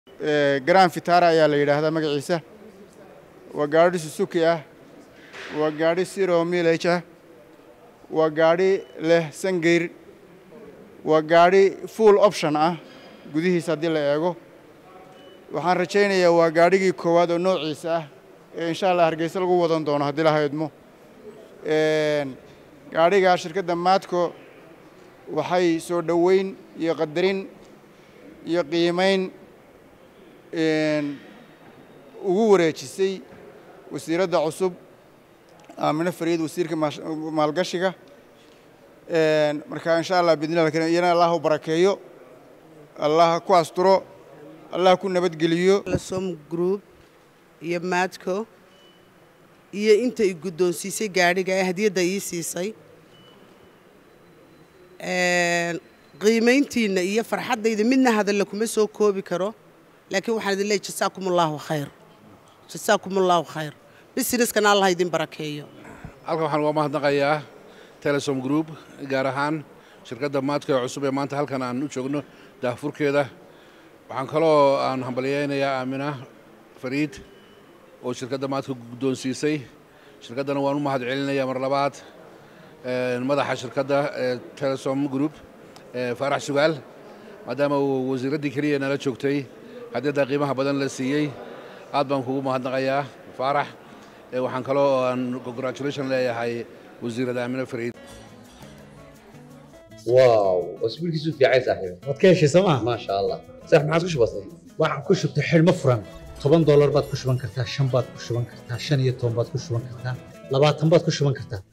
garan fitara ayaa la yidhaahdaa magaciisa waa gaadhi susuki ah waa gaadhi siro milage ah waa gaadhi leh sangeyr waa gaadhi full option ah gudihiisa haddii la eego waxaan rajaynayaa waa gaadhigii koowaad oo noociisa ah ee insha allah hargeysa lagu wadan doono haddii la haydmo gaadhigaa shirkadda maadco waxay soo dhoweyn iyo qadarin iyo qiimayn ugu wareejisay wasiiradda cusub aamino fariid wasiirka maalgashiga marka insha allah bidnillah karim iyana allah u barakeeyo allah ku asturo allah ku nabadgeliyo som group iyo maadco iyo inta i guddoonsiisay gaadhiga ee hadiyadda ii siisay qiimayntiinna iyo farxaddayda midna hadalla kuma soo koobi karo laakiin waxaan idin leeyahy jasaakum allaahu khayr jasaakum allaahu khayr busineskana allah idin barakeeyo halkan waxaan uga mahadnaqayaa telesom group gaar ahaan shirkadda maadka ee cusub ee maanta halkan aan u joogno daahfurkeeda waxaan kaloo aan hambalyaynayaa aamina fariid oo shirkadda maadka guddoonsiisay shirkaddana waan u mahad celinayaa mar labaad madaxa shirkadda ee telesom group faarax sugaal maadaama uu wasiiraddii keliya nala joogtay haddiyadda qiimaha badan la siiyey aad baan kugu mahadnaqayaa faarax waxaan kaloo aan congratulation leeyahay wasiirada aamina fariid واو اسبوع كيسو في عايز صاحبي waad ka heshay sooma ما شاء الله صح ما عاد وش بصير waxaan ku shubtay xidhmo furan toban doolar baad ku shuban kartaa shan baad ku shuban kartaa shan iyo toban baad ku shuban kartaa labaatan baad ku shuban kartaa